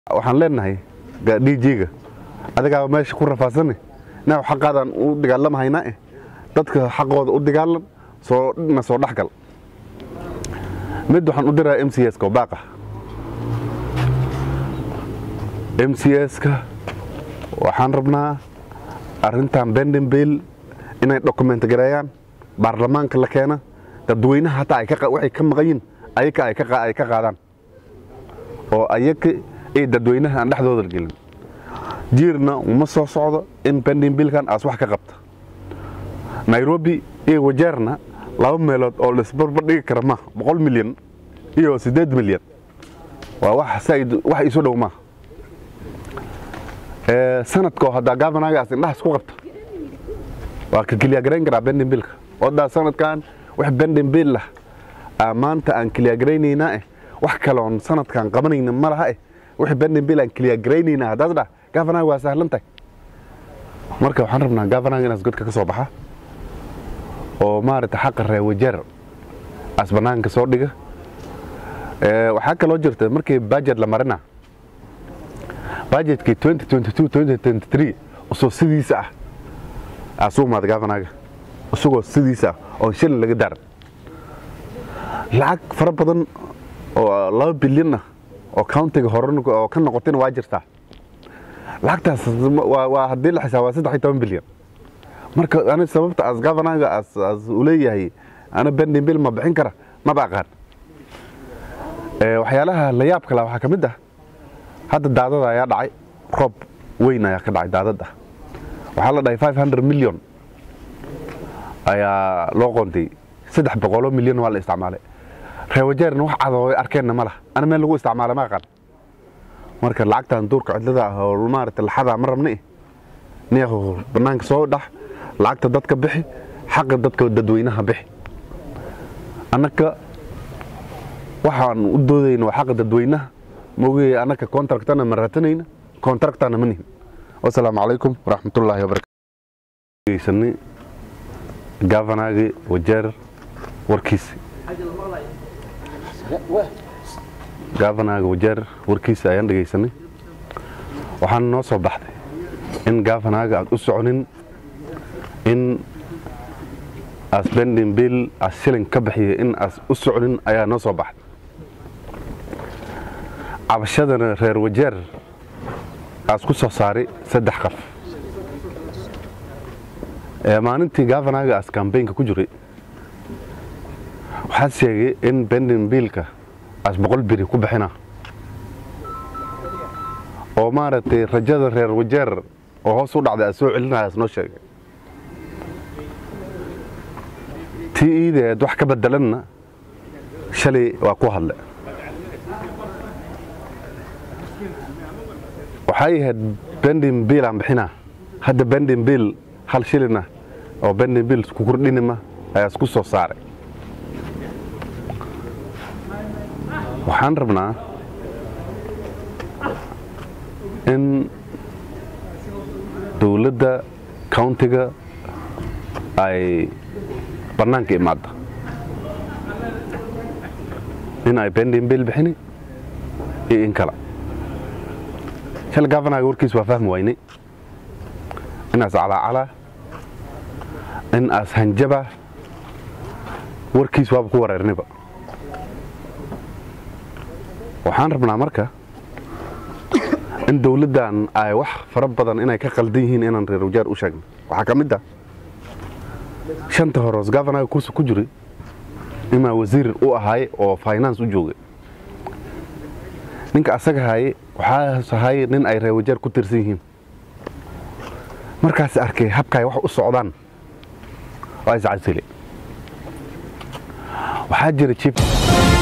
waxaan leenahay djga adigaa meesha ku rafaasane inaa xaqaadaan u dagaalamahaynaa eh dadka xaqooda u dagaalan soo na soo dhexgal mid waxaan u diraa m c s ka oo baaqa m c s-ka waxaan rabnaa arrintan bendinbill inay document gareeyaan baarlamaanka la keena dadweynaha hataa waxay ka maqan yihin ayaka ay ka qaadaan oo ayaka iyo dadweynaha aan dhexdooda gelin jiirna uma soo socdo in bendinbillkan aas wax ka qabta nairobi iyo wajeerna laba meelood oo laisbarbar dhigi kara maaha boqol milyan iyo siddeed milyan waa wax isu dhow maaha sanadkoo haddaa gabanagaas indhahaas ku qabta waa ka kelyagarayn karaa bendinbillka odaa sanadkan wax bendinbill ah maanta aan kelyagaraynayna eh wax kaloon sanadkan qabanayna ma laha eh wix bendinbill aan kelyagaraynayna haddaas dhah gavanaga waa sahlan tahay marka waxaan rabnaa gavanaga inaas godka ka soo baxa oo maaragta xaqa reewajeer as bannaanka soo dhiga waxaa kaloo jirta markii bajet la marina bajetkii usoo sidiisa ah aasuu maada gavanaga isagoo sidiisa ah oon shilin laga daaran lacag fara badan oo laba bilyan ah oo countiga hore oo ka noqotayna waa jirtaa lacagtaas waa haddii la xisaaba saddex iyo toban bilyan marka ani sababta as gavanaga as u leeyahay ana bendinbill ma bixin kara maba aqaan waxyaalaha la yaab kale waxaa ka mid ah hadda daadada ayaa dhacay roob weyn ayaa ka dhacay daadada waxaa la dhahay five hundred milyon ayaa loo qontay saddex boqoloo milyan waa la isticmaalay reewajeerna wax cadoo arkeenna ma laha ana meel lagu isticmaala ma aqaan marka lacagtan duurka cidlada ah oo maarata laxadaa ma rabna niyaho bannaanka soo dhax lacagta dadka bixi xaqa dadka dadweynaha bixi annaka waxaan u doodayna waa xaqa dadweynaha maogey annaka contractana ma raatanayna contractana ma nihin wasalaamu calaykum waraxmatullaahi wabarakatugeysani gavanagi wajeer warkiisi gavanaga wajeer warkiisa ayaan dhegaysanay waxaana noo soo baxday in gavanaga aad u soconin in as bendinbill as shilin ka bixiya in aas u soconin ayaa noo soo baxday cabashadana reer wajeer aas ku soo saaray saddex qaf maalintii gavanaga as kambaynka ku jiray waxaa sheegay in bendinbillka as boqol biri ku bixina oo maaragtay rajada reer wajeer oo hoos u dhacday as soo celinaya as noo sheegay tii iideed wax ka bedelanna shalay waa ku hadle waxay ahayd bendinbill aan bixinaa hadda bendinbill hal shilina oo bendinbill ku kordhinima ayaas ku soo saaray waxaan rabnaa in dowladda countiga ay bannaanka imaadda in ay bendinbill bixini iyo in kala shal gavanaga warkiis waa fahmi waynay inaas calaacalaa in aas hanjaba warkiis waaba ku wareerniba waxaan rabnaa marka in dowladdan ay wax fara badan inay ka qaldan yihiin inaan reer wajaar u sheegno waxaa ka mid ah shanta horoos gavanaga kursi ku jiray imaa wasiir u ahaay oo finance u joogay ninka asaga haye waxaas ahay nin ay reer wajaar ku tirsan yihiin markaas arkay habkaay wax u socdaan waa iscasile waxaa jira jib